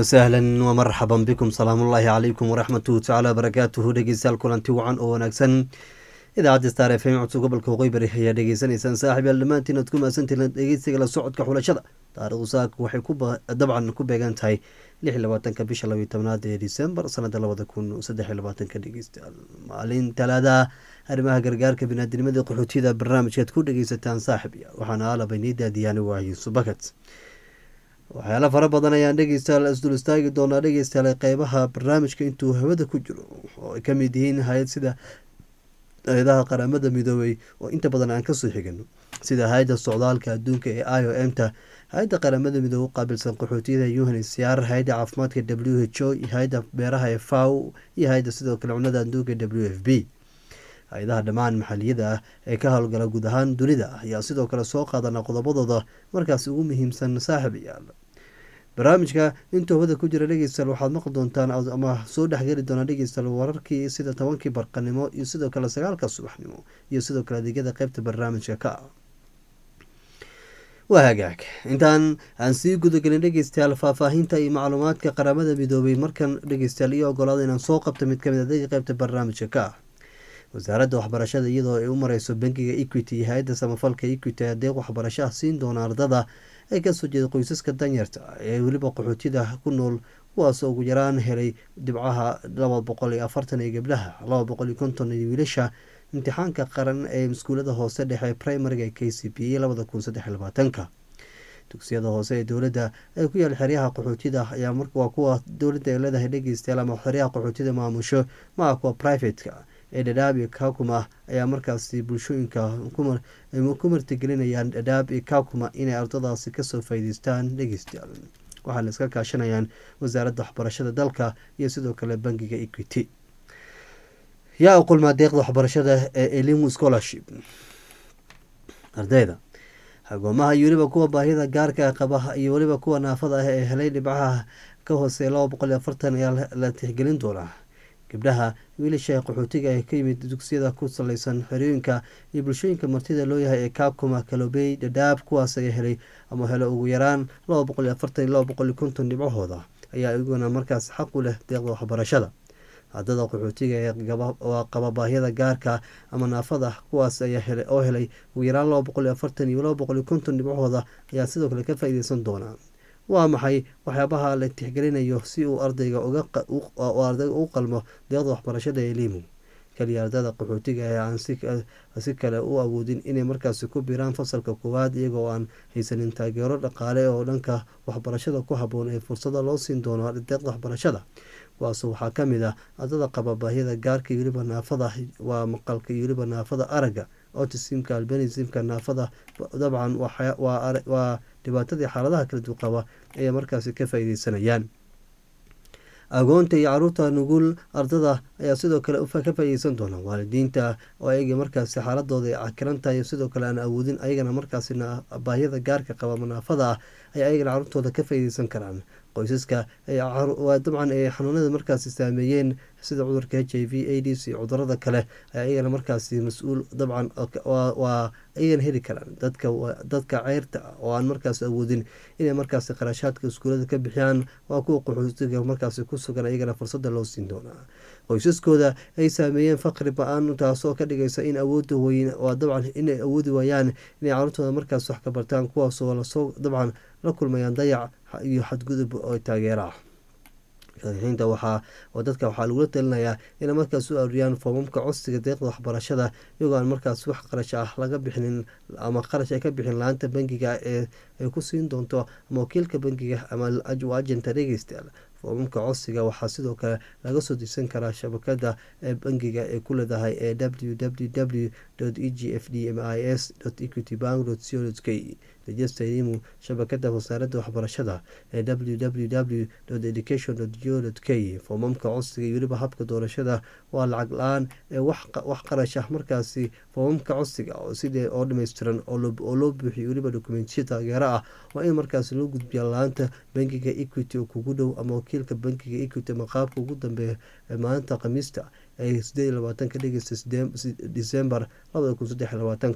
wasahlan wamarxaban bikum salaamullaahi calaykum waraxmatuhu tacaala barakaatuhu dhegeystayaal kulanti wacan oo wanaagsan idaacadda star f m codka gobolka waqooyi bari ayaa dhegeysanaysaan saaxib yaal dhammaantiin aad ku mahadsantiin dhegeysiga la socodka xulashada taarikhdu saaka waxay dabcan ku beegan tahay lix iyo labaatanka bisha labayo tobnaad ee disembar sanada labada kun saddex iyo labaatanka dhegeystayaal maalin talaada arrimaha gargaarka binaadinimada qaxootiyada barnaamijkaad ku dhegeysataan saaxib yaal waxaana alabaynii daadiyaani waa yuusuf bakat waxyaala fara badan ayaan dhegeystayaal isdul istaagi doonaa dhegeystayaal qeybaha barnaamijka intuu hawada ku jiro oo ay ka mid yihiin hay-ad sida hay-adaha qaramada midoobay oo inta badan aan kasoo xigano sida hay-adda socdaalka adduunka ee i o m ta hay-adda qaramada midoobe u qaabilsan qaxootiyada unhcr hay-adda caafimaadka w h o iyo hay-adda beeraha ee faw iyo hay-adda sidoo kale cunada adduunka w f b hay-adaha dhammaan maxaliyada ah ee ka howlgala guud ahaan dunida ayaa sidoo kale soo qaadana qodobadooda markaas ugu muhiimsan saaxib yaal barnaamijka intuu hawada ku jira dhegeystayaal waxaad maqli doontaan ama soo dhexgeli doonaa dhegeystayaal wararkii sida tobankii barqanimo iyo sidoo kale sagaalka subaxnimo iyo sidoo kale adeegyada qeybta barnaamijka ka ah waa hagaag intaan aan sii gudagelin dhegeystayaal faahfaahinta iyo macluumaadka qaramada midoobay markan dhegeystayaal iyo ogolaada inaan soo qabto mid kamid adeega qeybta barnaamijka ka ah wasaaradda waxbarashada iyadoo ay u mareyso bankiga equity iyo hay-adda samafalka equity adeeq waxbarasho ah siin doona ardada ay kasoo jeeda qoysaska danyarta ee weliba qaxootida ku nool kuwaasoo ugu yaraan helay dhibcaha laba boqol iyo afartan iyo gabdhaha laba boqol iyo konton iyo wiilasha imtixaanka qaran ee iskuulada hoose dhexe primariga k c p a labada kun saddex iyo labaatanka dugsiyada hoose ee dowladda ee ku yaal xeryaha qaxootida ayaa waa kuwa dowladda ay leedahay dhegeystayaal ama xeryaha qaxootida maamusho maa kuwa privateka ee dhadhaab iyo kakuma ayaa markaasi bulshooyinka ku martigelinayaan dhadhaab iyo kakuma inay ardadaasi kasoo faa'iideystaan dhegeystayaal waxaana iska kaashanayaan wasaaradda waxbarashada dalka iyo sidoo kale bankiga equity yaa u qulmaa deeqda waxbarashada ee elimu scholarship ardayda agoomaha iyo weliba kuwa baahida gaarka qaba iyo weliba kuwa naafada ah ee helay dhibcaha ka hooseeya laba boqol iyo afartan ayaa la tixgelin doonaa gabdhaha wiilasha qaxootiga ee ka yimid dugsiyada ku saleysan xerooyinka iyo bulshooyinka martida loo yahay ee kaakuma kalobey dhadhaab kuwaas ayaa helay ama helo ugu yaraan laba boqol iyo afartan iyo laba boqol iyo konton dhibcahooda ayaa iyaguna markaas xaq u leh deeqda waxbarashada ardada qaxootiga ee qaba baahyada gaarka ama naafada kuwaas ayaa oo helay ugu yaraan laba boqol iyo afartan iyo laba boqol iyo konton dhibcahooda ayaa sidoo kale ka faa-iideysan doonaa waa maxay waxyaabaha la tixgelinayo si uu ardayga ardayga u qalmo deeqda waxbarashada ee limu kaliya ardada qaxootiga ee aan si kale u awoodin inay markaasi ku biraan fasalka koowaad iyagoo aan haysanin taageero dhaqaale oo dhanka waxbarashada ku haboon ee fursada loo siin doono deeqda waxbarashada kuwaas waxaa kamid ah ardada qaba baahyada gaarka iyo weliba naafada waa maqalka iyo weliba naafada aragga otisimka albanismka naafada dabcan waa dhibaatadii xaaladaha kala duwan qaba ayay markaasi ka faa-ideysanayaan agoonta iyo caruurta nugul ardada ayaa sidoo kale ka faa-ideysan doona waalidiinta oo ayaga markaasi xaaladooda ay cakiran tahay sidoo kale aan awoodin ayagana markaasi baahyada gaarka qaba manaafada ah ay ayagana caruurtooda ka faa-ideysan karaan qoysaska dabcan ay xanuunada markaasi saameeyeen sida cudurka h i v aids iyo cudurada kale ayaa iyagana markaasi mas-uul dabcan waa ayagana heli karaan dadka dadka ceyrta ah oo aan markaas awoodin inay markaasi qarashaadka iskuulada ka bixiyaan waa kuwa qaxootiga markaasi ku sugan ayagana fursada loo siin doonaa qoysaskooda ay saameeyeen faqri ba-aan taasoo ka dhigaysa in awooda weyn waa dabcan inay awoodi waayaan inay caruurtooda markaas wax ka bartaan kuwaasoo lasoo dabcan la kulmayaan dayac iyo xadgudub oo taageera ah sharaxiinta waxaa oo dadka waxaa lagula talinayaa inay markaas u auriyaan foomamka codsiga deeqda waxbarashada iyagoo aan markaas wax qarash ah laga bixinin ama qarash ay ka bixin la-aanta bankiga ee ay ku siin doonto ama wakiilka bankiga ama ajenta dhegeystayaal foomamka codsiga waxaa sidoo kale laga soo degsan karaa shabakada ee bankiga ee ku leedahay ee w w w e g f d m i s equity bank co k rejesta elimu shabakada wasaaradda waxbarashada ee w w w education go k foomamka codsiga iyo weliba habka doorashada waa lacag la-aan ee wax qarash ah markaasi foomamka codsiga sidee oo dhameystiran oo loo buuxiyo weliba dokumentiya taageero ah waa in markaasi loo gudbiya la-aanta bankiga equity oo kugu dhow ama wakiilka bankiga equity ama qaabka ugu dambeeya ee maalinta khamiista ee sideed iyo labaatanka dhegeysta disembar labada kun saddex iyo labaatanka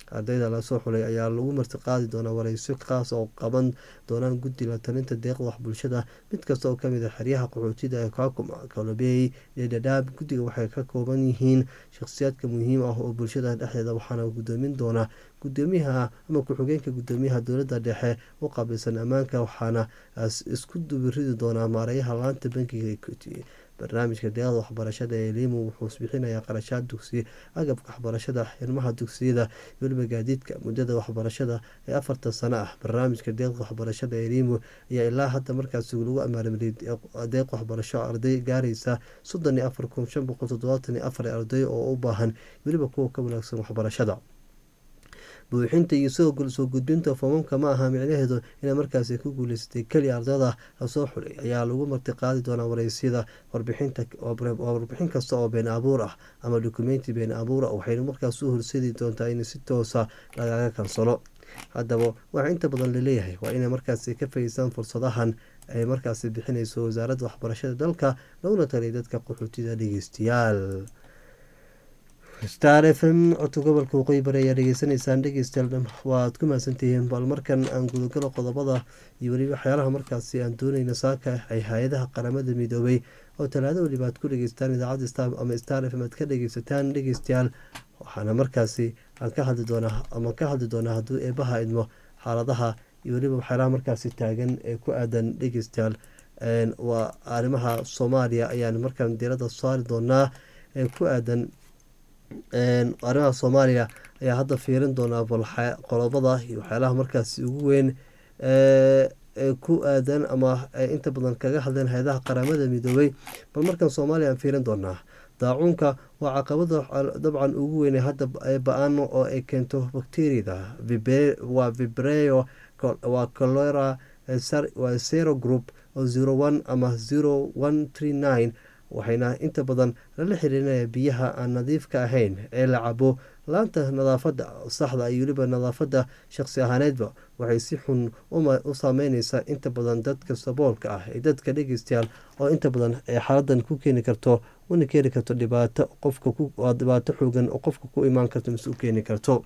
ardayda lasoo xulay ayaa lagu martiqaadi doonaa wareyso kaas oo qaban doonaan guddi la talinta deeqda wax bulshada mid kasta oo kamid a xeryaha qaxootida ee kaakuma kalobey iyo dhadhaab guddiga waxay ka kooban yihiin shakhsiyaadka muhiim ah oo bulshada dhexdeeda waxaana gudoomin doonaa gudoomiyaha ama ku-xigeenka gudoomiyaha dowladda dhexe u qaabilsan ammaanka waxaana isku dubiridi doonaa maareeyaha laanta bankiga equity barnaamijka deeqda waxbarashada ee limu wuxuu bixinayaa qarashaad dugsi agabka waxbarashada xirmaha dugsiyada weliba gaadiidka muddada waxbarashada ee afartan sano ah barnaamijka deeqda waxbarashada ee limu ayaa ilaa hadda markaasi lagu amaalmariyay deeq waxbarasho arday gaaraysa soddon iyo afar kun shan boqol toddobaatan iyo afar arday oo u baahan weliba kuwa ka wanaagsan waxbarashada buuxinta iyo soo gudbinta foomamka ma aha micnaheedu inay markaasi ku guuleysatay keliya ardada lasoo xulay ayaa lagu martiqaadi doonaa wareysyada warbixin kasta oo been abuur ah ama dukumenti been abuur ah waxayna markaas u horseedi doontaa in si toosa lagaga kansalo haddaba waxaa inta badan laleeyahay waa inay markaasi ka fahiysaan fursadahan ay markaasi bixinayso wasaaradda waxbarashada dalka laguna taliyay dadka qaxootida dhegeystayaal star f m codka gobolka waqooyi bari ayaa dhegeysanaysaan dhegeystayaal waad ku mahadsantihiin bal markan aan gudagalo qodobada iyo weliba waxyaalaha markaasi aan dooneyna saaka ay hay-adaha qaramada midoobay oo talaado weliba aad ku dhegeystaan idaacadda star ama star f m aad ka dhegeysataan dhegeystayaal waxaana markaasi aan ka hadli doonaa ama ka hadli doonaa hadduu eebaha idmo xaaladaha iyo weliba waxyaalaha markaasi taagan ee ku aadan dhegeystayaal waa arrimaha soomaaliya ayaan markaan diiradda saari doonaa ee ku aadan arrimaha soomaaliya ayaa hadda fiirin doonaa bal qodobada iyo waxyaalaha markaasi ugu weyn ee ku aadan ama inta badan kaga hadleen hay-adaha qaramada midoobay bal markan soomaaliya aan fiirin doonaa daacuunka waa caqabada dabcan ugu weyn hadda ba-aan oo ay keento bakteriyada waa vibreo waa colera waa zero group oo zero one ama zero one tree nine waxayna inta badan lala xiriirinaya biyaha aan nadiifka ahayn ee la cabo laanta nadaafadda saxda iyo weliba nadaafadda shaqsi ahaaneedba waxay si xun u saameyneysaa inta badan dadka saboolka ah ee dadka dhegeystayaal oo inta badan ay xaaladan ku keeni karto una keeni karto dhibaato qofka dhibaato xoogan oo qofka ku imaan karto mise u keeni karto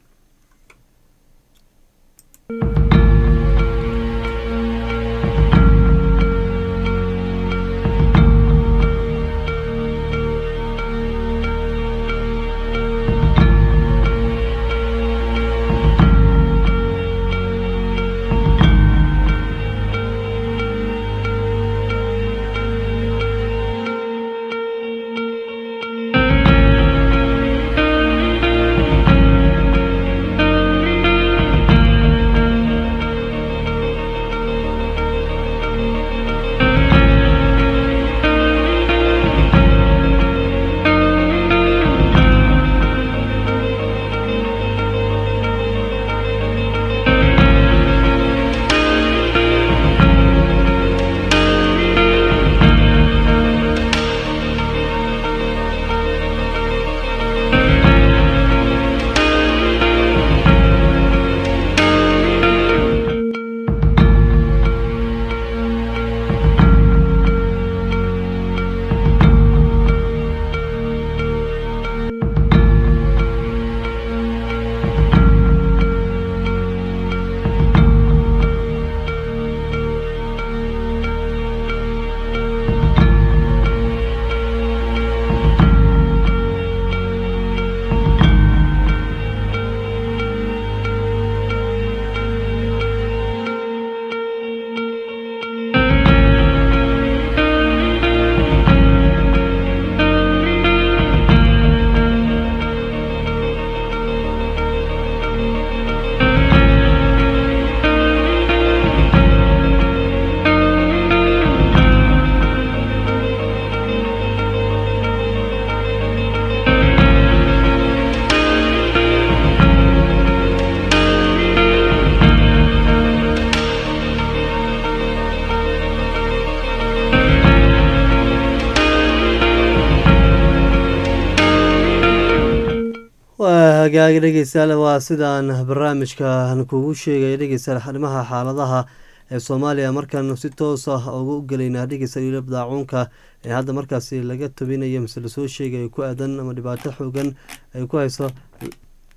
hagaagi dhegeystayaal waa sidaan barnaamijkan kugu sheegaya dhegeystayaal arrimaha xaaladaha ee soomaaliya markaan si toos ah ugu gelaynaa dhegeystayaal weliba daacuunka ee hadda markaasi laga tabinayo mise lasoo sheegayo ku aadan ama dhibaato xoogan ay ku hayso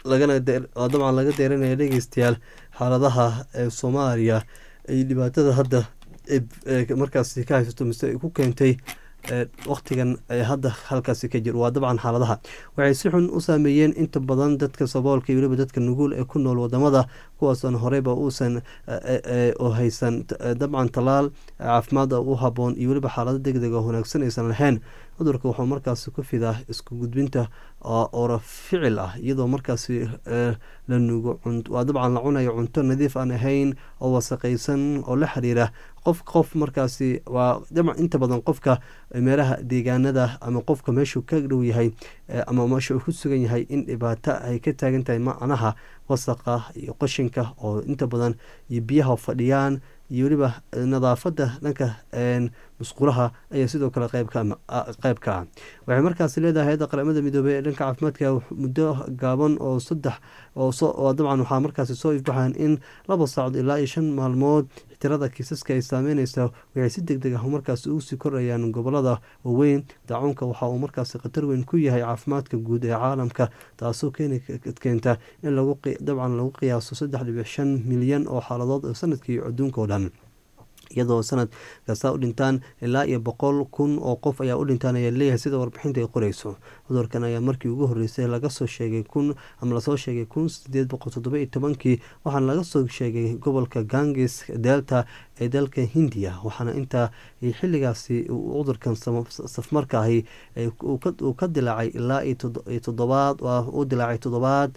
lagana dabcan laga deeranaya dhegeystayaal xaaladaha ee soomaaliya ay dhibaatada hadda markaasi ka haysato mise ku keentay waqtigan hadda halkaasi ka jir waa dabcan xaaladaha waxay si xun u saameeyeen inta badan dadka saboolka iyo weliba dadka nuguul ee ku nool wadamada kuwaasoon horeyba uusan oo haysan dabcan talaal caafimaad u haboon iyo weliba xaalado degdeg oo wanaagsan aysan lahayn cudurka wuxuu markaasi ku fidaa isku gudbinta oora ficil ah iyadoo markaasi la nugo waa dabcan la cunayo cunto nadiif aan ahayn oo wasaqaysan oo la xiriira qof qof markaasi waa dabcan inta badan qofka meelaha deegaanada ama qofka meeshuu ka dhow yahay ama meesha uu ku sugan yahay in dhibaato ay ka taagan tahay macnaha wasaqa iyo qashinka oo inta badan iyo biyaha fadhiyaan iyo weliba nadaafada dhanka musqulaha ayaa sidoo kale qeyb ka ah waxay markaasi leedahay hay-adda qaramada midoobey ee dhanka caafimaadka muddo gaaban oo saddex oo dabcan waxaa markaasi soo ifbaxaan in laba saacod ilaa iyo shan maalmood tirada kiisaska ay saameyneysa waxay si deg deg ah markaasi ugu sii kordhayaan gobolada waaweyn daacuunka waxa uu markaasi khatar weyn ku yahay caafimaadka guud ee caalamka taasoo keenta in dabcan lagu qiyaaso saddex dhibic shan milyan oo xaaladood sanadkii adduunka oo dhan iyadoo sanad kasta u dhintaan ilaa iyo boqol kun oo qof ayaa u dhintaan ayaa leeyahay sida warbixinta ay qoreyso cudurkan ayaa markii ugu horreysay laga soo sheegay kun ama lasoo sheegay kun sideed boqol toddoba iyo tobankii waxaana laga soo sheegay gobolka gangis delta ee dalka hindiya waxaana intaa xilligaasi cudurkan safmarka ahi uu ka dilaacay ilaa iyo toddobaad u dilaacay toddobaad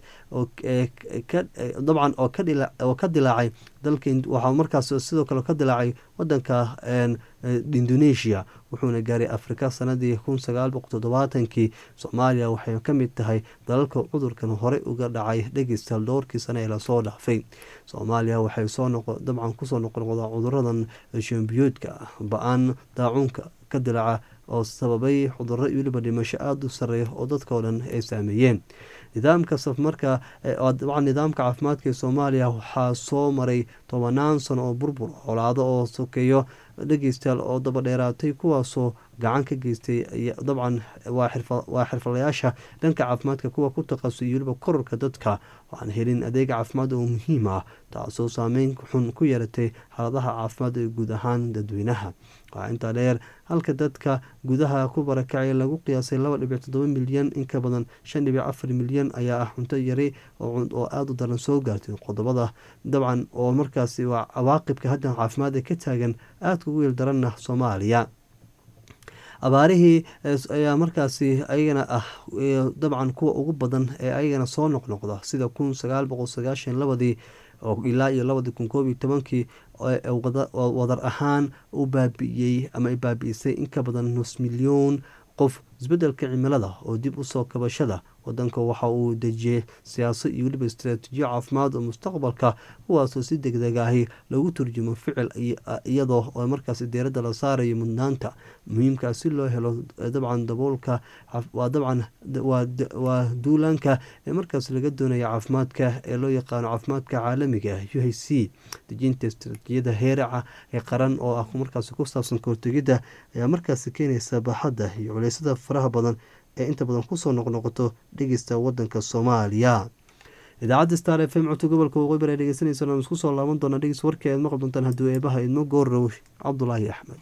dabcan oo ka dilaacay dalka waxaa markaas sidoo kale ka dilaacay wadanka indonesia wuxuuna gaaray afrika sanadii kun sagaal boqol toddobaatankii soomaaliya waxay ka mid tahay dalalka cudurkan horey uga dhacay dhegeystaal dhowrkii sane ee lasoo dhaafay soomaaliya waxay soo dabcan kusoo noqnoqdaa cuduradan shambiyuudka ba-aan daacuunka ka dilaaca oo sababay cuduro iyo weliba dhimasho aada u sareeya oo dadkao dhan ay saameeyeen nidaamka safmarka dabcan nidaamka caafimaadka ee soomaaliya waxaa soo maray tobanaan sano oo burbur colaado oo sokeeyo dhegeystayaal oo daba dheeraatay kuwaasoo gacan ka geystay dabcan waa xirfalayaasha dhanka caafimaadka kuwa ku taqasay iyo weliba korarka dadka waxaan helin adeeg caafimaad oo muhiim ah taasoo saameyn xun ku yeelatay xaaladaha caafimaad ee guud ahaan dadweynaha waxaa intaa dheer halka dadka gudaha ku barakacay lagu qiyaasay laba dhibic toddoba milyan in ka badan shan dhibic afar milyan ayaa ah cunto yari oo aada u daran soo gaartay qodobada dabcan oo markaasi waa cawaaqibka haddan caafimaad ee ka taagan aadka ugu yeel daranna soomaaliya abaarihii ayaa markaasi ayagana ah dabcan kuwa ugu badan ee ayagana soo noqnoqda sida kun sagaal boqol sagaashan labadii ilaa iyo labadii kun koob iyo tobankii wadar ahaan u baabi'iyey ama ay baabi'isay in ka badan nus milyoon qof isbeddelka cimilada oo dib usoo kabashada wadanka waxa uu dejiyey siyaasad iyo weliba istaraatiijiyo caafimaad oo mustaqbalka kuwaasoo si deg deg ahi lagu turjumo ficil iyadoo oo markaasi deeradda la saarayo mudnaanta muhiimkaa si loo helo dabcan daboolka waa dabcan waa duulaanka ee markaas laga doonaya caafimaadka ee loo yaqaano caafimaadka caalamiga u h c dejinta istaraatiijiyada heeraca ee qaran oo ah markaasi ku saabsan kahortegidda ayaa markaasi keenaysa baaxadda iyo culeysada faraha badan ee inta badan kusoo noqnoqoto dhegeysta wadanka soomaaliya idaacadda star f m codka gobolka waqooyi bari dhegeysanaysa aan isku soo laaban doonaa dhegeys warkii aad maqli doontaan hadduu eebaha idmo goorrow cabdulaahi axmed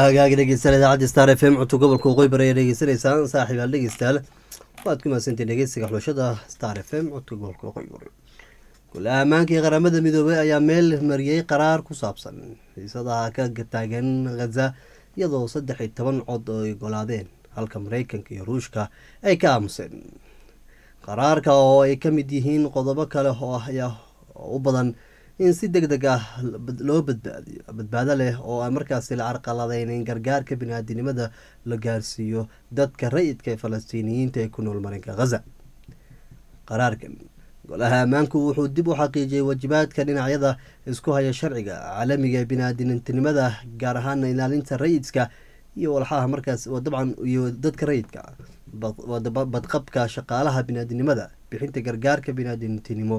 hagaagi dhegeystayaal idaacadda star f m codka gobolka waqooyi bari ayaa dhegeysanaysaan saaxiibaal dhegeystayaal waad ku mahadsantahin dhegeysiga xulashada star f m codka gobolka waqooyi bari golaha ammaankii qaramada midoobey ayaa meel mariyey qaraar ku saabsan xiisadaha ka taagan khaza iyadoo saddex iyo toban cod oo ay golaadeen halka mareykanka iyo ruushka ay ka aamuseen qaraarka oo ay ka mid yihiin qodobo kale oo ayaa u badan in si deg deg ah loo badbaadiyo badbaado leh oo aan markaasi la carqaladeynin gargaarka bini-aadinimada la gaarsiiyo dadka rayidka ee falastiiniyiinta ee ku nool marinka khaza qaraarkan golaha ammaanku wuxuu dib u xaqiijiyey waajibaadka dhinacyada isku haya sharciga caalamiga ee bini-aadinimada gaar ahaana ilaalinta rayidka iyo walxaha markaas dabcan iyo dadka rayidka badqabka shaqaalaha bini-aadinimada bixinta gargaarka bini-aadintinimo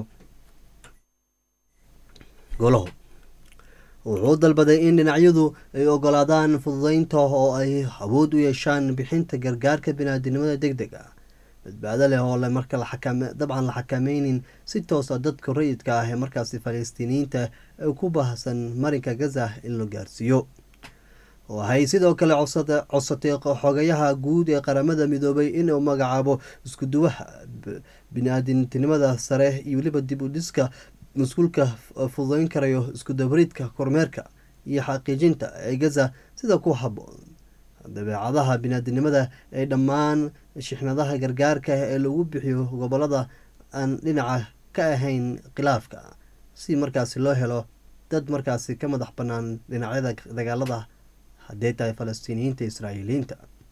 golahu wuxuu dalbaday in dhinacyadu ay ogolaadaan fududeynta oo ay awood u yeeshaan bixinta gargaarka bini-aadinimada deg deg ah badbaado leh oo marka dabcan la xakameynin si toosa dadka rayidka ah ee markaasi falastiiniyiinta ee ku baahsan marinka gaza in la gaarsiiyo waxay sidoo kale codsatay xogayaha guud ee qaramada midoobay inuu magacaabo iskuduwaha bini-aadintinimada sare iyo weliba dib u dhiska mas-uulka fududeyn karayo iskudabariidka kormeerka iyo xaqiijinta ee gaza sida ku haboon dabeecadaha bini-aadinimada ee dhammaan shixnadaha gargaarka ee lagu bixiyo gobolada aan dhinaca ka ahayn khilaafka si markaasi loo helo dad markaasi ka madax bannaan dhinacyada dagaalada haddee tahay falastiiniyiinta israa'iiliyiinta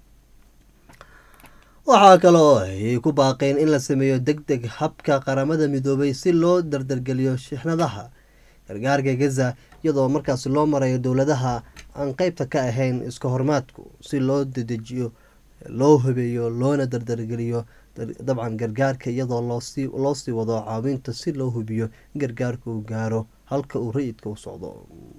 waxaa kaloo ay ku baaqeen in la sameeyo deg deg habka qaramada midoobay si loo dardargeliyo shixnadaha gargaarka gaza iyadoo markaas loo marayo dowladaha aan qeybta ka ahayn iska hormaadku si loo dedejiyo loo habeeyo loona dardargeliyo dabcan gargaarka iyadoo loo sii wado caawinta si loo hubiyo in gargaarka uu gaaro halka uu rayidka u socdo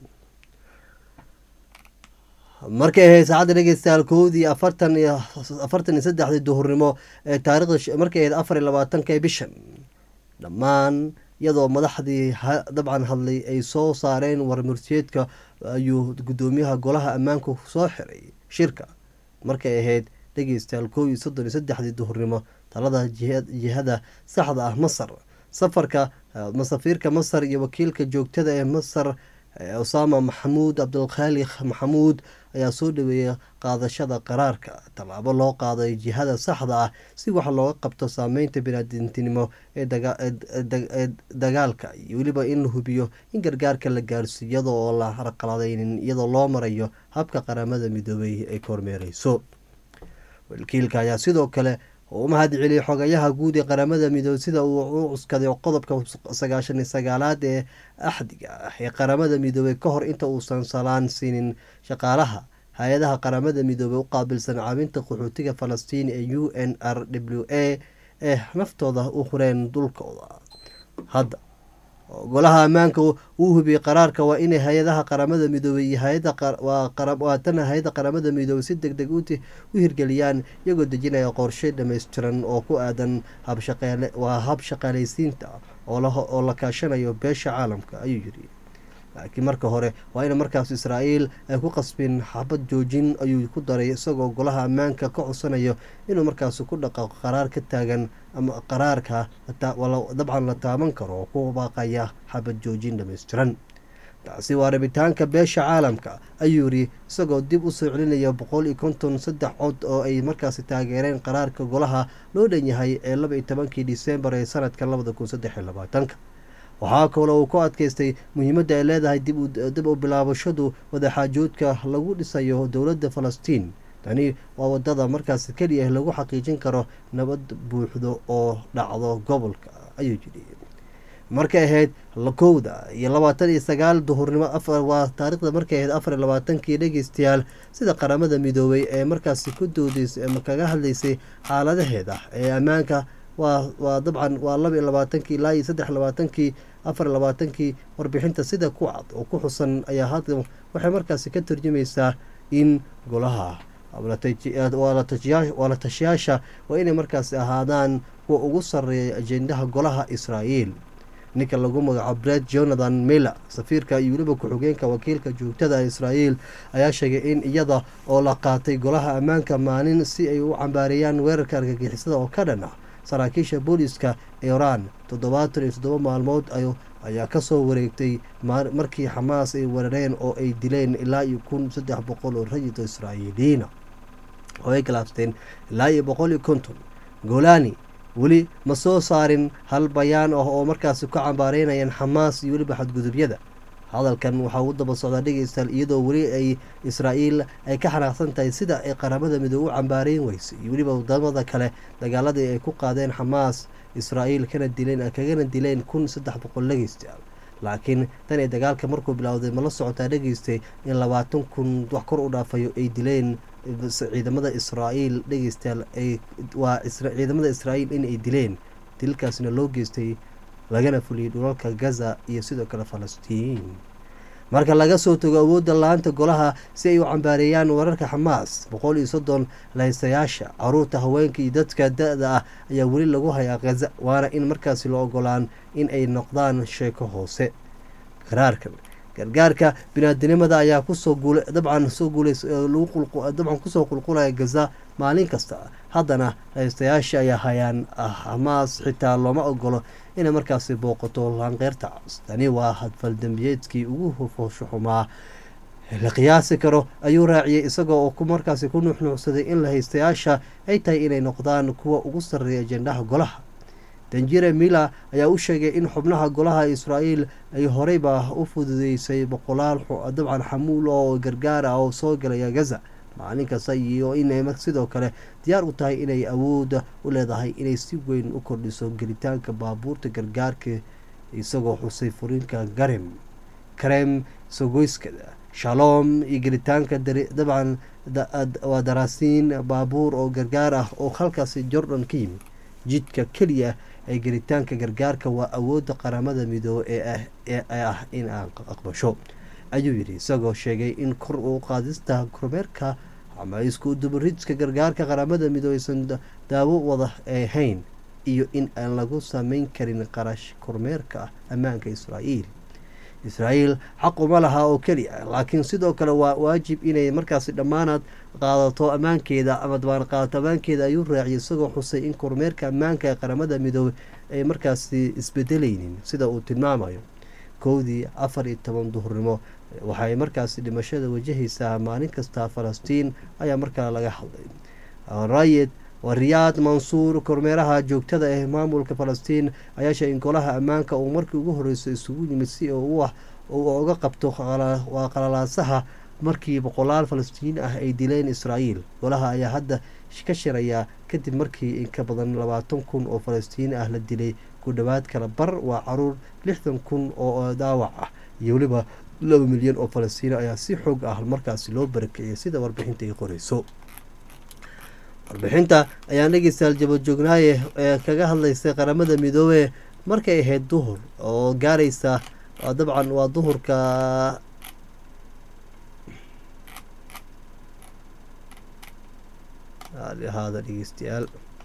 markay ahayd saacadda dhegeystayaal kowdii afartan iyo afartan iyo saddexdii duhurnimo ee taarikhda markay ahayd afar iyo labaatanka ee bishan dhammaan iyadoo madaxdii dabcan hadlay ay soo saareen warmurtiyeedka ayuu guddoomiyaha golaha ammaanku soo xiray shirka markay ahayd dhegeystayaal kow iyo soddon iyo saddexdii duhurnimo talada jihada saxda ah masar safarka masafiirka masar iyo wakiilka joogtada ee masar osama maxamuud cabdulkhaaliq maxamuud ayaa soo dhaweeyay qaadashada qaraarka tallaabo loo qaaday jihada saxda ah si wax looga qabto saameynta biniaadintinimo ee dagaalka iyo weliba in la hubiyo in gargaarka la gaarsiiyo iyadoo oo la harqaladeynin iyadoo loo marayo habka qaramada midoobay ay kormeereyso wakiilka ayaa sidoo kale oo u mahad celiyay xogayaha guud ee qaramada midoobey sida uu u cuskaday qodobka sagaashan iyo sagaalaad ee axdiga ah ee qaramada midoobey ka hor inta uusan salaan siinin shaqaalaha hay-adaha qaramada midoobey u qaabilsan caawinta qaxootiga falastiin ee u n r w a ee naftooda u hureen dulkooda hadda golaha ammaanka uu hubiyey qaraarka waa inay hay-adaha qaramada midoobey iyo hawaatana hay-ada qaramada midoobey si deg deg u hirgeliyaan iyagoo dejinaya qorshe dhammaystiran oo ku aadan waa hab shaqaaleysiinta oo la kaashanayo beesha caalamka ayuu yiri laakiin marka hore waa in markaas israa'iil ay ku qasbin xabad joojin ayuu ku daray isagoo golaha ammaanka ka codsanayo inuu markaas ku dhaqaaqo qaraar ka taagan ama qaraarka dabcan la taaban karo oo ku baaqaya xabad joojin dhammaystiran taasi waa rabitaanka beesha caalamka ayuu yiri isagoo dib u soo celinaya boqol iyo konton saddex cod oo ay markaasi taageereen qaraarka golaha loo dhan yahay ee laba iyo tobankii disembar ee sanadka labada kun saddex iyo labaatanka waxaa kaloo uu ku adkeystay muhiimadda ay leedahay dib u bilaabashadu wadaxaajoodka lagu dhisayo dowladda falastiin tani waa wadada markaas keliya lagu xaqiijin karo nabad buuxdo oo dhacdo gobolka ayuu yidhi markay ahayd kowda iyo labaatan iyo sagaal duhurnimo waa taarikhda markay ahayd afar iyo labaatankii dhegeystayaal sida qaramada midoobey ee markaasi ku doodeysay ama kaga hadlaysay xaaladaheeda ee ammaanka waa waa dabcan waa laba iyo labaatankii ilaa iyo saddex labaatankii afar iyo labaatankii warbixinta sida ku cad oo ku xusan ayaa hadda waxay markaasi ka turjumaysaa in golaha waa la tashiyaasha waa inay markaasi ahaadaan kuwa ugu sarreeya ajendaha golaha israa'iil ninka lagu magacaabo bred jonathan miller safiirka iyo weliba ku-xigeenka wakiilka joogtada israa'iil ayaa sheegay in iyada oo la qaatay golaha ammaanka maalin si ay u cambaareeyaan weerarka argagixisada oo ka dhan ah saraakiisha booliska iran toddobaatan iyo toddoba maalmood ayaa kasoo wareegtay markii xamaas ay weerareen oo ay dileen ilaa iyo kun saddex boqol oo rayid israa'iiliyiina oo ay galaabsteen ilaa iyo boqol iyo konton golani weli ma soo saarin hal bayaan ah oo markaasi ku cambaareynayaan xamaas iyo weliba xadgudubyada hadalkan waxaa u daba socdaa dhegeystayaal iyadoo weli ay israa'iil ay ka xanaaqsan tahay sida ay qaramada midoobe u cambaareyn weysay iyo weliba wadamada kale dagaaladii ay ku qaadeen xamaas israa'iil kana dileen kagana dileen kun saddex boqol dhegeystayaal laakiin tan ee dagaalka markuu bilowday ma la socotaa dhegeystay in labaatan kun wax kor u dhaafayo ay dileen ciidamada israa'iil dhegeystayaal waa ciidamada israa'iil in ay dileen dilkaasna loo geystay lagana fuliyey dhulalka gaza iyo sidoo kale falastiin marka laga soo tago awoodda la-aanta golaha si ay u cambaareeyaan wararka xamaas boqol iyo soddon lahaystayaasha caruurta haweenka iyo dadka da-da ah ayaa weli lagu hayaa khaza waana in markaasi la ogolaan in ay noqdaan sheeko hoose qaraarkan gargaarka binaadinimada ayaa kusoo guula dabcan soo guuldabcan kusoo qulqulaya gaza maalin kasta haddana haystayaasha ayaa hayaan xamaas xitaa looma ogolo inay markaasi booqato laanqeyrta cas tani waa hadfaldambiyeedkii ugu hofoosho xumaa la qiyaasi karo ayuu raaciyey isagoo oo markaasi ku nuuxnuucsaday in la haystayaasha ay tahay inay noqdaan kuwa ugu sarreeya ajendaha golaha danjire miller ayaa u sheegay in xubnaha golaha israa'iil ay horeyba u fududeysay boqolaal dabcan xamuul oo gargaar ah oo soo galaya gaza maalin kasta iyo inay sidoo kale diyaar u tahay inay awoodda u leedahay inay si weyn u kordhiso gelitaanka baabuurta gargaarka isagoo xusay furiinka garem karem sogoyskada shalom iyo gelitaanka dabcan waa daraasiin baabuur oo gargaar ah oo halkaasi jordan ka yimid jidka keliya ee gelitaanka gargaarka waa awoodda qaramada midoobe ee ah in aan aqbasho ayuu yidhi isagoo sheegay in kor u qaadista kormeerka ama isku dubaridska gargaarka qaramada midoobeysan daawo wada ahayn iyo in aan lagu sameyn karin qarash kormeerka ammaanka israa'iil israa'iil xaq uma laha oo keliya laakiin sidoo kale waa waajib inay markaasi dhammaanaad qaadato ammaankeeda ama dabaan qaadato ammaankeeda ayuu raaciyay isagoo xusay in kormeerka ammaanka ee qaramada midoobe ay markaasi isbedelaynin sida uu tilmaamayo kowdii afar iyo toban duhurnimo waxay markaasi dhimashada wajahaysaa maalin kasta falastiin ayaa markale laga hadlay rayid riyaad mansuur kormeeraha joogtada ee maamulka falastiin ayaa sheegay in golaha ammaanka uu markii ugu horreysay isugu yimid si uu uga qabto waa qalalaasaha markii boqolaal falastiin ah ay dileen israa'iil golaha ayaa hadda ka shirayaa kadib markii in ka badan labaatan kun oo falastiin ah la dilay ku dhowaad kala bar waa caruur lixdan kun oo daawac ah iyo weliba laba milyan oo falastiin ayaa si xoog ah markaasi loo barakiciyay sida warbixinta ay qoreyso warbixinta ayaan dhegeystayaal jabadjoognaaye ee kaga hadlaysay qaramada midoobe markay ahayd duhur oo gaaraysa dabcan waa duhurka ahaada dhegeystayaal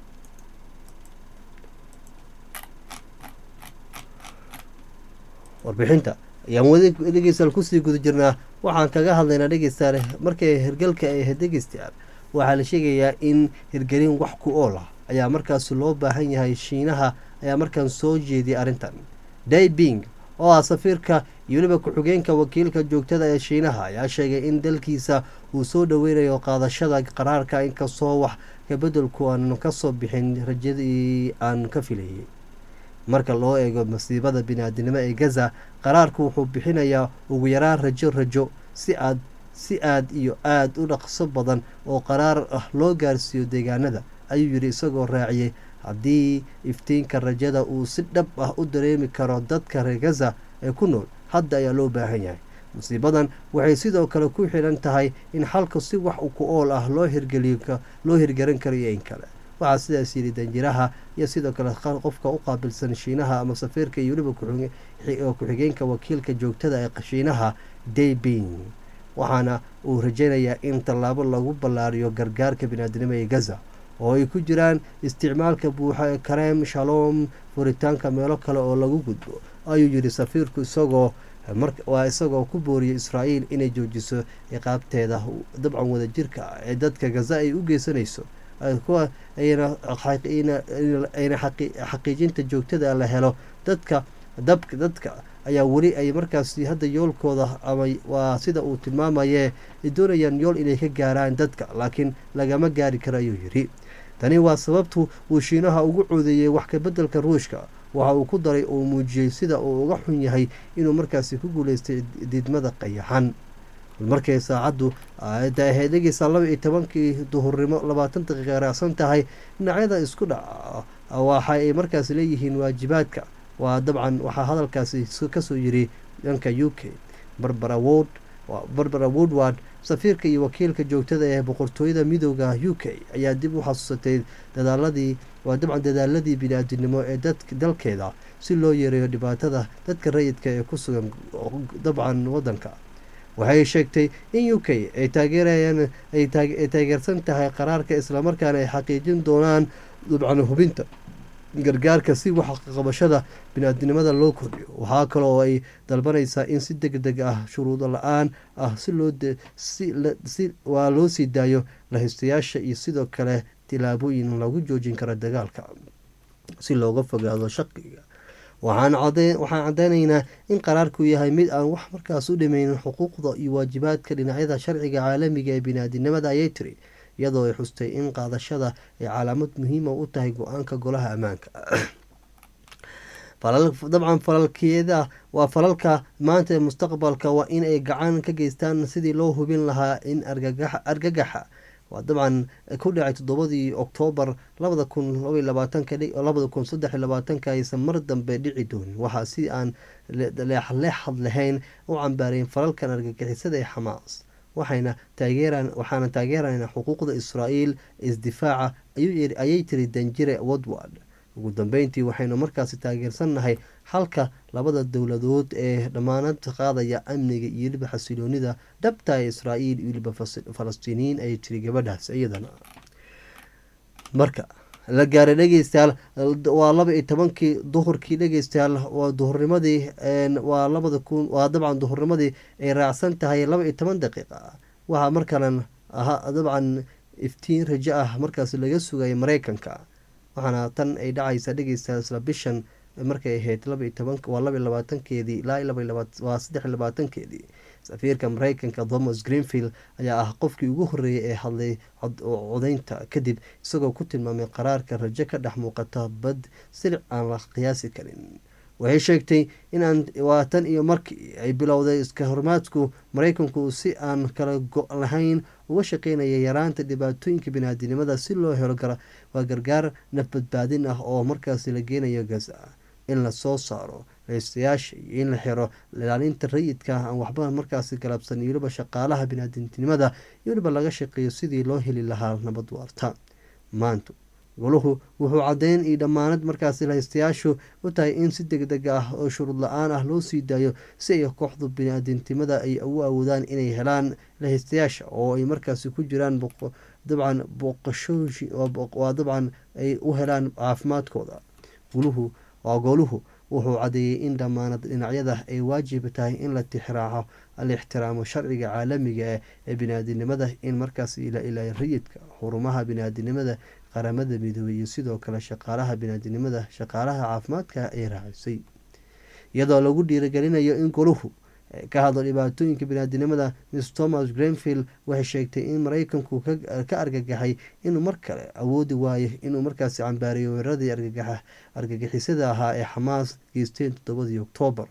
warbixinta ayaan wadi dhegeystayaal kusii guda jirnaa waxaan kaga hadlaynaa dhegeystayaal markay hirgalka ay ahayd dhegeystayaal waxaa la sheegayaa in hirgelin wax ku ool ah ayaa markaasi loo baahan yahay shiinaha ayaa markaan soo jeediyay arrintan daybing oo ah safiirka iyo weliba ku-xigeenka wakiilka joogtada ee shiinaha ayaa sheegay in dalkiisa uu soo dhoweynayo qaadashada qaraarka inkastoo wax kabedelku aan kasoo bixin rajadii aan ka filayay marka loo eego masiibada bini-aadinimo ee gaza qaraarku wuxuu bixinayaa ugu yaraan rajo rajo si aad si aad iyo aada u dhaqso badan oo qaraar ah loo gaarsiiyo deegaanada ayuu yidhi isagoo raaciyey haddii iftiinka rajada uu si dhab ah u dareemi karo dadka reer gaza ee ku nool hadda ayaa loo baahan yahay musiibadan waxay sidoo kale ku xidhan tahay in xalka si wax ku ool ah loo hirgeliyo loo hirgaran karo iyo in kale waxaa sidaas yidhi danjiraha iyo sidoo kale qofka u qaabilsan shiinaha ama safiirka iyo weliba ku-xigeenka wakiilka joogtada ee shiinaha daybing waxaana uu rajaynayaa in tallaabo lagu ballaariyo gargaarka biniaadinimo ee gaza oo ay ku jiraan isticmaalka buuxa ee kareem shalom furitaanka meelo kale oo lagu gudbo ayuu yidhi safiirku isagoo waa isagoo ku booriyay israa'iil inay joojiso ciqaabteeda dabcan wadajirka ah ee dadka gaza ay u geysanayso kuwa ayna xaqiijinta joogtada la helo dadka dabka dadka ayaa weli ay markaasi hadda yoolkooda ama waa sida uu tilmaamaye ay doonayaan yool inay ka gaaraan dadka laakiin lagama gaari karo ayuu yidhi tani waa sababtu uu shiinaha ugu coodeeyey wax kabedelka ruushka waxa uu ku daray uu muujiyey sida uu uga xun yahay inuu markaasi ku guuleystay diidmada qayaxan markay saacaddu da ahayd dhegeysaa laba iyo tobankii duhurnimo labaatan daqiiqa raacsan tahay dhinacyada isku dhaca waxa ay markaasi leeyihiin waajibaadka waa dabcan waxaa hadalkaasi kasoo yiri dhanka u k barbara wod barbara woodward safiirka iyo wakiilka joogtada ee boqortooyada midooda u k ayaa dib u xasuusatay dadaaladii waa dabcan dadaaladii bini-aadinimo ee dalkeeda si loo yareeyo dhibaatada dadka rayidka ee ku sugan dabcan wadanka waxay sheegtay in u k ay taageerayaan ay taageersan tahay qaraarka islamarkaana ay xaqiijin doonaan dabcan hubinta gargaarka si wax qabashada bini-aadinimada loo kordhiyo waxaa kale oo ay dalbanaysaa in si deg deg ah shuruudo la-aan ah si loo si waa loo sii daayo lahaystayaasha iyo sidoo kale tilaabooyin lagu joojin karo dagaalka si looga fogaado shaqiga waxaan cadeynaynaa in qaraarku yahay mid aan wax markaas u dhimeynin xuquuqda iyo waajibaadka dhinacyada sharciga caalamiga ee bini-aadinimada ayay tiri iyadoo ay xustay in qaadashada ay calaamad muhiima u tahay go-aanka golaha ammaanka dabcan falalkeeda waa falalka maanta ee mustaqbalka waa in ay gacan ka geystaan sidii loo hubin lahaa in argagaxa waa dabcan ku dhacay toddobadii oktoobar labada kun labaiy labaatanka labada kun saddex iy labaatanka aysan mar dambe dhici doonin waxaa si aan leexleexad lahayn u cambaarayn falalkan argagixisada ee xamaas waxayna taageeraan waxaana taageeraynaa xuquuqda israa'iil isdifaaca ayay tiri danjire woodward ugu dambeyntii waxaynu markaasi taageersannahay halka labada dowladood ee dhammaanad qaadaya amniga iyo weliba xasiloonida dhabta ee israa'iil iyo weliba falastiiniyiin ayay tiri gabadhaas iyadana marka la gaaray dhegeystayaal waa laba iyo tobankii duhurkii dhegeystayaal waa duhurnimadii waa labada kun waa dabcan duhurnimadii ay raacsan tahay laba iyo toban daqiiqa waxaa markalan ahaa dabcan iftiin rajo ah markaas laga sugaya mareykanka waxaana tan ay dhacaysa dhegeystayaal isla bishan markay ahayd laba iyo toban waa laba iyo labaatankeedii ilaa waa saddex iyo labaatankeedii safiirka mareykanka thomas greenfield ayaa ah qofkii ugu horeeyay ee hadlay codeynta kadib isagoo ku tilmaamay qaraarka rajo ka dhex muuqata bad silic aan la qiyaasi karin waxay sheegtay inaan waa tan iyo markii ay bilowday iska hormaadku mareykanku si aan kala go- lahayn uga shaqeynaya yaraanta dhibaatooyinka biniaadinimada si loo helo waa gargaar nafbadbaadin ah oo markaasi la geenayo gaza in lasoo saaro raystayaasha iyo in la xiro ilaalinta rayidka aan waxba markaasi galabsan iyo weliba shaqaalaha biniaadintinimada iyo weliba laga shaqeeyo sidii loo heli lahaa nabad waarta maanta goluhu wuxuu caddeyn iyo dhammaanad markaasi lahaystayaashu u tahay in si deg deg ah oo shuruud la-aan ah loo sii daayo si ay kooxdu biniaadintimada ay ugu awoodaan inay helaan lahaystayaasha oo ay markaasi ku jiraan dabcan booqashooshi waa dabcan ay u helaan caafimaadkooda guluhu waa gooluhu wuxuu cadeeyey in dhammaanad dhinacyada ay waajib tahay in la tixraaco la ixtiraamo sharciga caalamiga ee biniaadinimada in markaas la ilaaliyo rayidka xurumaha biniaadinimada qaramada midoobey iyo sidoo kale shaqaalaha biniaadinimada shaqaalaha caafimaadka ay raacisay iyadoo lagu dhiirigelinayo in goluhu ka hadlo dhibaatooyinka biniaadinimada miss thomas greenfield waxay sheegtay in mareykanku ka argagaxay inuu mar kale awoodi waayo inuu markaasi cambaariyo weeraradii argagixisada ahaa ee xamaas geysteen toddobadii oktoobar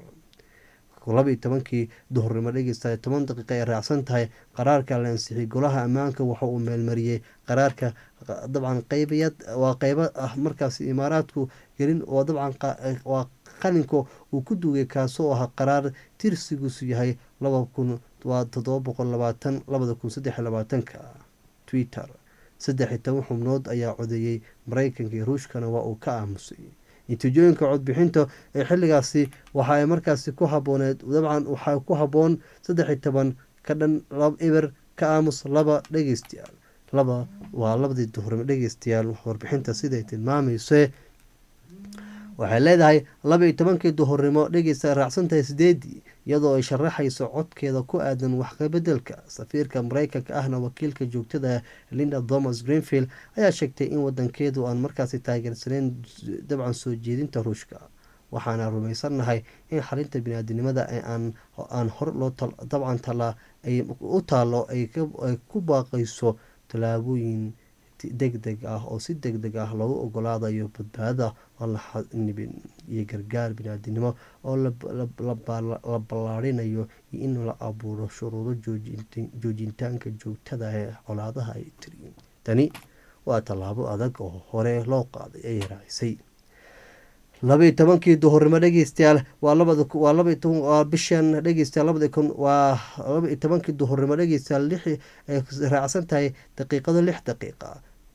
laba iyo tobankii duhurnimo dhegeysta toban daqiiqa ay raacsan tahay qaraarka la ansixiyay golaha ammaanka waxa uu meelmariyey qaraarka dabcan qeybiyad waa qeybo ah markaasi imaaraadku gelin oo dabcan waa qalinka uu ku duugay kaasoo ahaa qaraar tirsigiisu yahay laba kun waa toddoba boqol labaatan labada kun saddex iyo labaatanka twitter saddex iyo toban xubnood ayaa codeeyey mareykanka iyo ruushkana waa uu ka aamusay natiijooyinka codbixinta ee xilligaasi waxa ay markaasi ku habooneed dabcan waxaa ku haboon saddex iyo toban ka dhan eber ka aamus laba dhegeystayaal laba waa labadii duhurnimo dhegeystayaal warbixinta siday tilmaamayse waxay leedahay laba iyo tobankii duhurnimo dhegeysta raacsantahay sideedii iyadoo ay sharaxayso codkeeda ku aadan waxkabedelka safiirka mareykanka ahna wakiilka joogtada linda thomas greenfield ayaa sheegtay in wadankeedu aan markaasi taageersaneyn dabcan soo jeedinta ruushka waxaana rumaysannahay in xalinta biniaadinimada aan hor loo dabcan tala ay u taalo ay ku baaqayso tallaabooyin deg deg ah oo si deg deg ah loogu ogolaadayo badbaada oon la xanibin iyo gargaar biniaadinimo oo la ballaarinayo iyo in la abuuro shuruudo joojintaanka joogtada ee colaadaha ay tiriyin tani waa tallaabo adag oo hore loo qaaday ay raacisay labaiyo tobankii duhurnimo dhegeystayaal waa labawaa labawaa bishan dhegeystayaal labada kun waa labaiyo tobankii duhurnimo dhegeystayaal lix ay raacsan tahay daqiiqado lix daqiiqa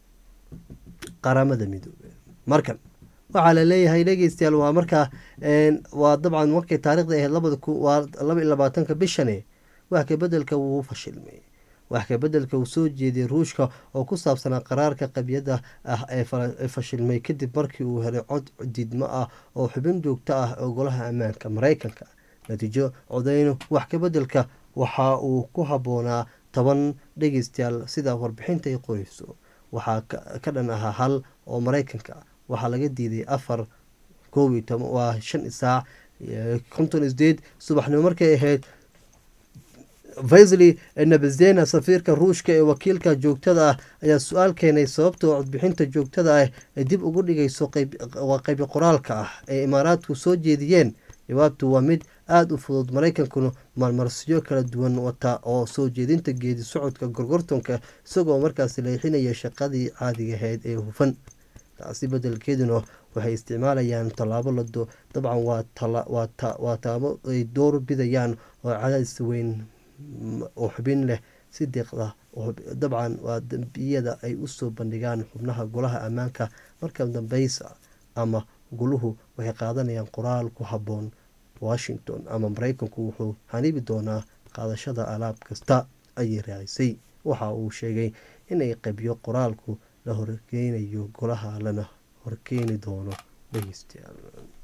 qaramada midoobe markan waxaa la leeyahay dhegeystayaal waa markaa waa dabcan markay taarikhda ahayd labada ku waa laba iyo labaatanka bishane wax kabedelka wuu fashilmay wax kabedelka uu soo jeediyay ruushka oo ku saabsanaa qaraarka qabyada ah ee fashilmay kadib markii uu helay cod diidmo ah oo xubin joogto ah ee golaha ammaanka mareykanka natiijo codeyno wax kabedelka waxa uu ku habboonaa toban dhegeystayaal sida warbixinta ay qoreyso waxaa ka dhan ahaa hal oo mareykanka waxaa laga diiday afar koob iyo toban waa shan saac konton isdeed subaxnimo markay ahayd vaisli nabazena safiirka ruushka ee wakiilka joogtada ah ayaa su-aal keenay sababta codbixinta joogtada ah ay dib ugu dhigayso waa qaybi qoraalka ah ee imaaraadku soo jeediyeen jawaabtu waa mid aada u fudud mareykankuna maalmarsiyo kala duwan wata oo soo jeedinta geedi socodka gorgortonka isagoo markaasi leexinaya shaqadii caadigahayd ee hufan taasi bedelkeeduna waxay isticmaalayaan tallaabo lado dabcan waa taabo ay door bidayaan oo cadaadis weyn oo xubin leh si deeqda dabcan waa dambiyada ay usoo bandhigaan xubnaha golaha ammaanka marka dambeysa ama guluhu waxay qaadanayaan qoraal ku habboon washington ama mareykanku wuxuu hanibi doonaa qaadashada alaab kasta ayay raacisay waxa uu sheegay inay qabyo qoraalku la horkeynayo golaha lana horkeeni doono dhegeystayaal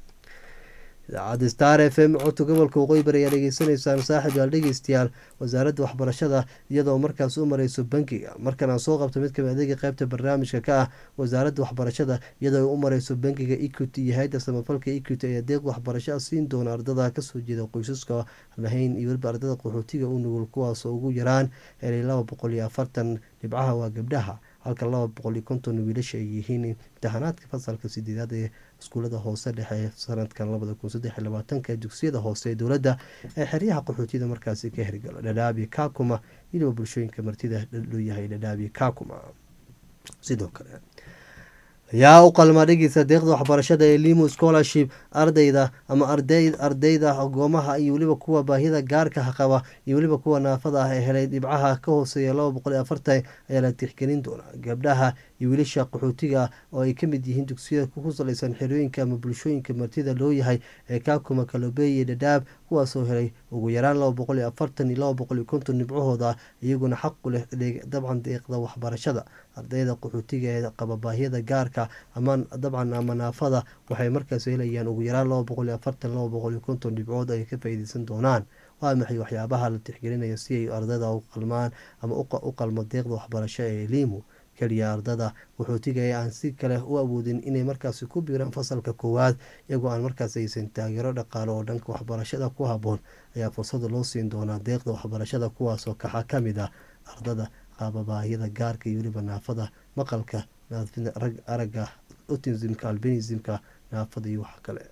idaacadda star f m codka gobolka waqooyi bari ayaa dhegeysanaysaan saaxib yaal dhegeystayaal wasaaradda waxbarashada iyadoo markaas u mareyso bankiga markan aan soo qabto mid kamid adeega qeybta barnaamijka ka ah wasaaradda waxbarashada iyadoo u mareyso bankiga equity iyo hay-adda samafalka equity ayaa deeq waxbarasho siin doona ardada kasoo jeeda qoysaska lahayn iyo weliba ardada qaxootiga u nugul kuwaasoo ugu yaraan helay laba boqol iyo afartan dhibcaha waa gabdhaha halka laba boqol iyo konton wiilasha ay yihiin imtixaanaadka fasalka sideedaad ee iskuulada hoose dhexe sanadkan labada kun saddex iyo labaatanka dugsiyada hoose ee dowladda ee xeryaha qaxootiyada markaasi ka hirgalo dhadhaabi kakuma iyadoo bulshooyinka martida loo yahay dhadhaabi kakuma sidoo kale yaa u qalmaa dhegeysa deeqda waxbarashada ee limo scholarship ardayda ama ardayda agoomaha iyo weliba kuwa baahida gaarka qaba iyo weliba kuwa naafada ah ee helay dhibcaha ka hooseeya laba boqol iyo afartan ayaa la tixgelin doonaa gabdhaha iyo wiilasha qaxootiga oo ay kamid yihiin dugsiyada ku salaysan xerooyinka ama bulshooyinka martida loo yahay ee kaakuma kalobeeye dhadhaab kuwaasoo helay ugu yaraan laba boqol iyo afartan iyo laba boqol iyo konton dhibcahooda iyaguna xaqu leh dabcan deeqda waxbarashada ardayda qaxootiga ee qaba baahiyada gaarka ama dabcan ama naafada waxay markaas helayaan ugu yaraan laba boqol iyo afartan laba boqol iyo konton dhibcood ay ka faa'iideysan doonaan waa maxay waxyaabaha la tixgelinayo si ay ardayda u qalmaan ama u qalmo deeqda waxbarasho ee limu keliya ardada qaxootiga ee aan si kale u awoodin inay markaasi ku biiraan fasalka koowaad iyagoo aan markaas aysan taageero dhaqaale oo dhanka waxbarashada ku habboon ayaa fursada loo siin doonaa deeqda waxbarashada kuwaasoo kaxa ka mid ah ardada qaababaahiyada gaarka iyo weliba naafada maqalka rag aragga otismka albinismka naafada iyo wax kale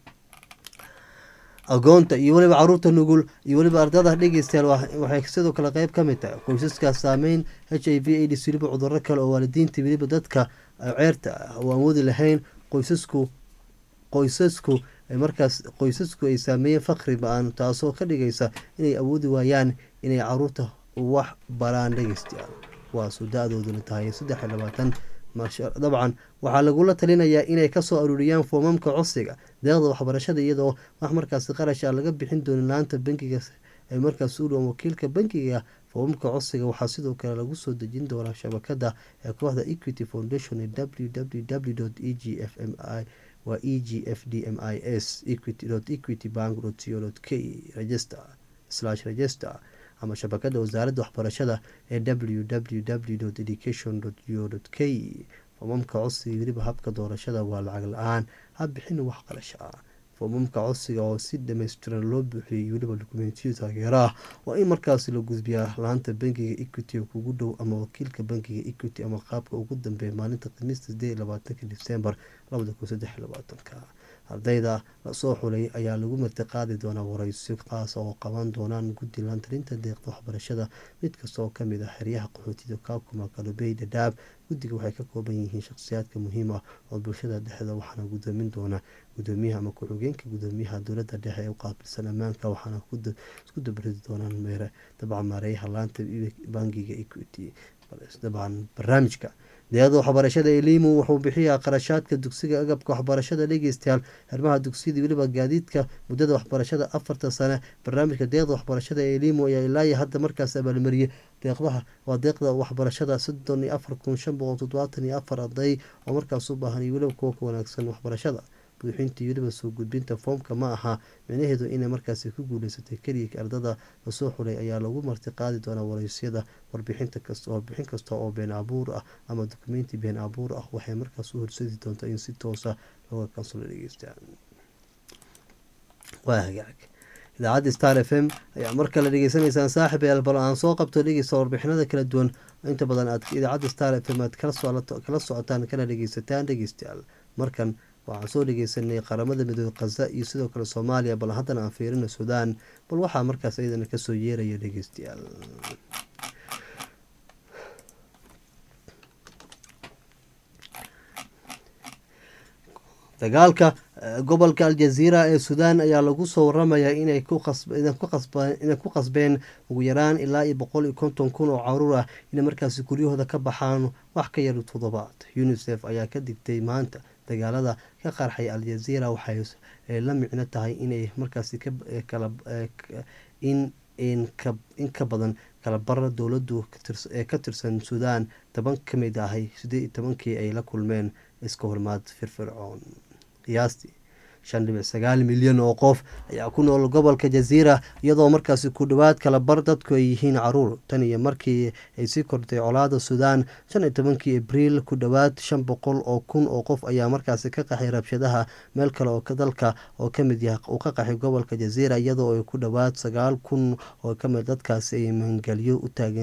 agoonta iyo weliba caruurta nugul iyo weliba ardada dhegeystayaal waxay sidoo kale qeyb ka mid tahay qoysaska saameyn h i v aids weliba cuduro kale oo waalidiinta weliba dadka ceerta ah oo aan wadi lahayn qoysasku qoysasku markaas qoysasku ay saameeyeen faqri ba-aan taasoo ka dhigaysa inay awoodi waayaan inay caruurta wax baraan dhegeystayaal kuwaasoo da-dooduna tahay saddex iyo labaatan dabcan waxaa lagula talinayaa inay kasoo aruuriyaan foomamka codsiga deeqda waxbarashada iyadoo wax markaasi qarash a laga bixin doonin laanta bankiga ee markaas u dhowan wakiilka bankiga foomamka codsiga waxaa sidoo kale lagu soo dejin doonaa shabakada ee kooxda equity foundation ee w w w e g f m i waa e g f d m i s equity bank co k register slash register ama shabakada wasaaradda waxbarashada ee w w w education go k foomamka codsiga weliba habka doorashada waa lacag la-aan habixin wax qarasho ah foomamka codsiga oo si dhammaystiran loo buuxiyey weliba dukumentiyo taageero ah waa in markaasi la gudbiyaa laanta bankiga equity kugu dhow ama wakiilka bankiga equity ama qaabka ugu dambeeya maalinta khamiista sideed labaatanka disembar labada kun saddex labaatanka ardayda lasoo xulay ayaa lagu martiqaadi doonaa wareyso qaas oo qaban doonaan guddi laantarinta deeqda waxbarashada mid kasta oo kamid ah xeryaha qaxootida kaakuma kalobey dhadhaab guddiga waxay ka kooban yihiin shakhsiyaadka muhiim ah oo bulshada dhexda waxaana gudoomin doona gudoomiyaha ama ku-xigeenka gudoomiyaha dowlada dhexe ee u qaabilsan ammaanka waxaana isku dabaridi doonaan meere dabcan maareeyaha laanta bankiga equity dabcan barnaamijka deeqda waxbarashada elimu wuxuu bixiyaa qarashaadka dugsiga agabka waxbarashada dhegeystayaal xirmaha dugsiyada weliba gaadiidka muddada waxbarashada afarta sane barnaamijka deeqda waxbarashada elimu ayaa ilaayo hadda markaas abaalmariyey deeqdaha waa deeqda waxbarashada soddon iyo afar kun shan boqol toddobaatan iyo afar arday oo markaas u baahan iyo weliba kuwa ka wanaagsan waxbarashada buuxinta iyo weliba soo gudbinta foomka ma aha micnaheedu inay markaasi ku guuleysatay keliya ardada lasoo xulay ayaa lagu martiqaadi doonaa wareysyada warbixinta kasta warbixin kasta oo been abuur ah ama dukumenti been abuur ah waxay markaas u horsadi doontaa in si toosa looga kansolo dhegeysta waa hagaag idaacadda star f m ayaa mar kale dhegeysanaysaan saaxib eel bal aan soo qabto dhegeysta warbixinada kala duwan inta badan aad idaacadda star f m aad kala socotaan kana dhegeysataan dhegeystayaal markan waxaan soo dhegeysanay qaramada midoobe khaza iyo sidoo kale soomaaliya bal haddana aan fiirina suudaan bal waxaa markaas iyadana kasoo yeeraya dhegeystayaal dagaalka gobolka aljaziira ee suudaan ayaa lagu soo waramayaa inay ku qasbeen ugu yaraan ilaa iyo boqol iyo konton kun oo caruur ah inay markaasi guryahooda ka baxaan wax ka yar toddobaad unisef ayaa ka digtay maanta dagaalada ka qarxay aljaziira waxay la micno tahay inay markaasi in ka badan kala bara dowladu ee ka tirsan suudaan toban ka mid ahay sideed iyo tobankii ay la kulmeen iska hormaad firfircoon qiyaastii shan dhibic sagaal milyan oo qof ayaa ku nool gobolka jaziira iyadoo markaasi ku dhowaad kala bar dadku ay yihiin caruur tan iyo markii ay sii kortay colaada suudaan shan iyo tobankii abriil ku dhowaad shan boqol oo kun oo qof ayaa markaasi ka qaxay rabshadaha meel kale oo dalka oo kamid yahay uu ka qaxay gobolka jaziira iyadoo ay ku dhowaad sagaal kun oo kamid dadkaasi ay maangelyo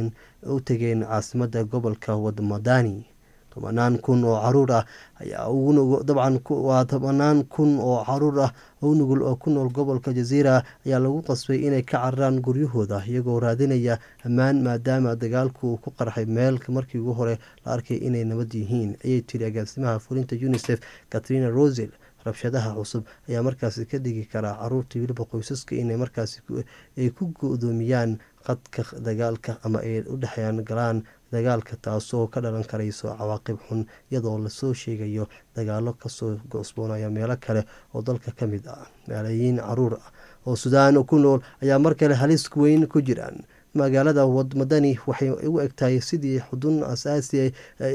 u tageen caasimada gobolka wadmadani tobanaan kun oo caruur ah ayaa dabcan waa tobanaan kun oo caruur ah oo nugul oo ku nool gobolka jaziira ayaa lagu qasbay inay ka cararaan guryahooda iyagoo raadinaya ammaan maadaama dagaalku ku qarxay meel markii ugu hore la arkay inay nabad yihiin ayay tiri agaasimaha fulinta unisef katrina rosel rabshadaha cusub ayaa markaasi ka dhigi karaa caruurta weliba qoysaska inay markaasi ay ku go-doomiyaan qadka dagaalka ama ay u dhexeeyaan galaan dagaalka taasoo ka dhalan karayso cawaaqib xun iyadoo lasoo sheegayo dagaalo kasoo goosboonaya meelo kale oo dalka ka mid ah malaayiin caruur ah oo suudaan ku nool ayaa mar kale halis weyn ku jiraan magaalada wadmadani waxay u egtahay sidii xudun asaasi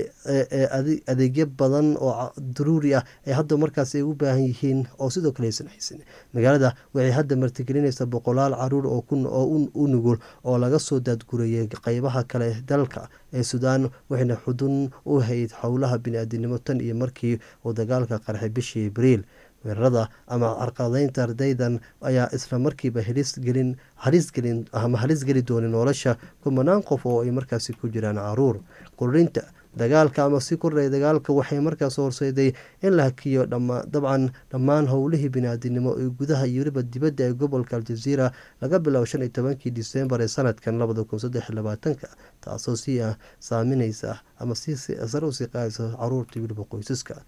ee adeegyo badan oo daruuri ah ee hadda markaas ay u baahan yihiin oo sidoo kale aysan haysan magaalada waxay hadda martigelinaysaa boqolaal caruur oo u nugul oo laga soo daadgurayay qeybaha kale dalka ee suudaan waxayna xudun u hayd howlaha bini-aadinimo tan iyo markii uu dagaalka qarxay bishii abriil weerarada ama carqaladeynta ardaydan ayaa isla markiiba halisgelin halisgelin ama halis geli doonin nolosha kumanaan qof oo ay markaasi ku jiraan caruur qurinta dagaalka ama si kordhaya dagaalka waxay markaas horseeday in la hakiyo dabcan dhammaan howlihii biniaadinimo ee gudaha iyo weliba dibadda ee gobolka aljaziira laga biloabo shan iyo tobankii disembar ee sanadkan labada kun saddex labaatanka taasoo si ah saamineysa ama si sare usii qaadaysa caruurta weliba qoysaska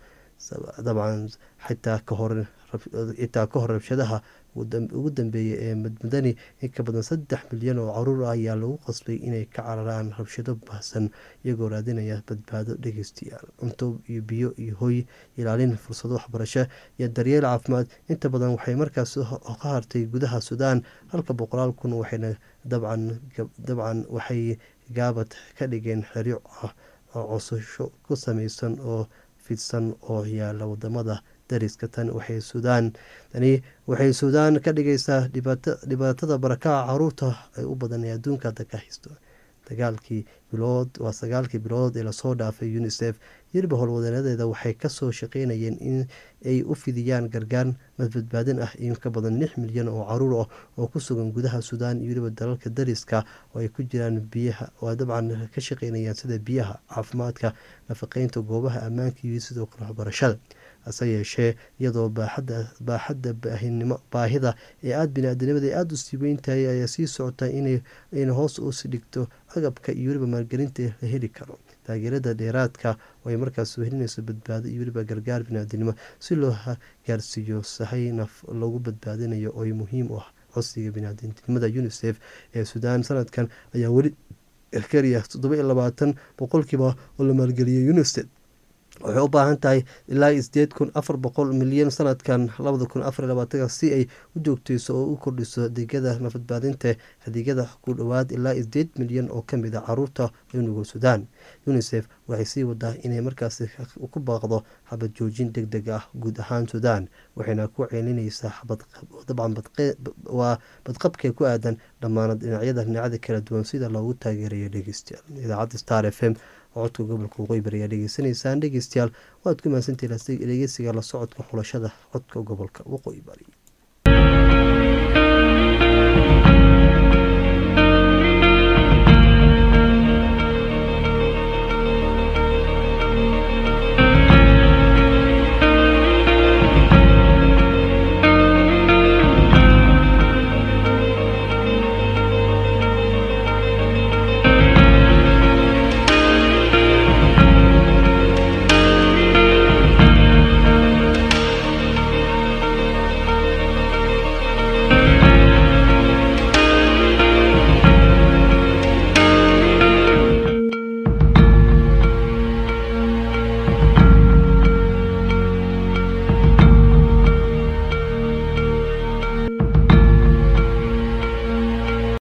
dabcan xitaa kahor xitaa ka hor rabshadaha ugu dambeeyay ee madmadani in ka badan saddex milyan oo caruur ah ayaa lagu qasbay inay ka cararaan rabshado baahsan iyagoo raadinaya badbaado dhegeystayaal cunto iyo biyo iyo hoy ilaalin fursado waxbarasho iyo daryeel caafimaad inta badan waxay markaas ka hartay gudaha suudaan halka boqolaal kun waxayna dabcan waxay gaabad ka dhigeen xeryo ah oo cosasho ku sameysan oo fidsan oo yaala wadamada dariska tan waxay suudaan tani waxay suudaan ka dhigaysaa dhibaatada barakaca caruurta ay u badan ee adduunka hadda ka haysto dagaalkii bilood waa sagaalkii bilood ee lasoo dhaafay unisef yiriba howlwadeenadeeda waxay kasoo shaqeynayeen in ay u fidiyaan gargaar madbadbaadin ah in ka badan lix milyan oo caruur ah oo ku sugan gudaha suudaan iyo weliba dalalka dariska oo ay ku jiraan biyaha oo dabcan ka shaqeynayaan sida biyaha caafimaadka nafaqeynta goobaha ammaanka iyo sidoo kale waxbarashada hase yeeshee iyadoo baaxadda baahida ee aada bini-aadanimada ay aada u sii weyntahay ayaa sii socota inayna hoos usi dhigto agabka iyo weliba maalgelinta la heli karo taageerada dheeraadka oo ay markaas helinayso badbaado iyo weliba gargaar bini-aadanimo si loo gaarsiiyo sahay naf lagu badbaadinayo oo muhiim u ah codsiga bini-aadanimada unisef ee suudaan sanadkan ayaa weli kariya toddoba iyo labaatan boqolkiiba oo la maalgeliyay unisef waxay u baahan tahay ilaa sideed kun afar boqol milyan sanadkan labada kun afar labaatanka si ay u joogteyso oo u kordhiso adeegyada nafadbaadinta adeegyada ku dhowaad ilaa sideed milyan oo kamid a caruurta nugul suudaan unisef waxay sii wadaa inay markaasi ku baaqdo xabad joojin deg deg ah guud ahaan suudaan waxayna ku ceelinaysaa dabcan waa badqabkee ku aadan dhammaan dhinacyada dhinacyada kala duwan sida loogu taageerayo dhegeystayaal idaacadda star f m codka gobolka waqooyi bari ayaa dhegeysanaysaan dhegeystayaal waad ku mahadsantihiin dhegeysiga la socodka xulashada codka gobolka waqooyi bari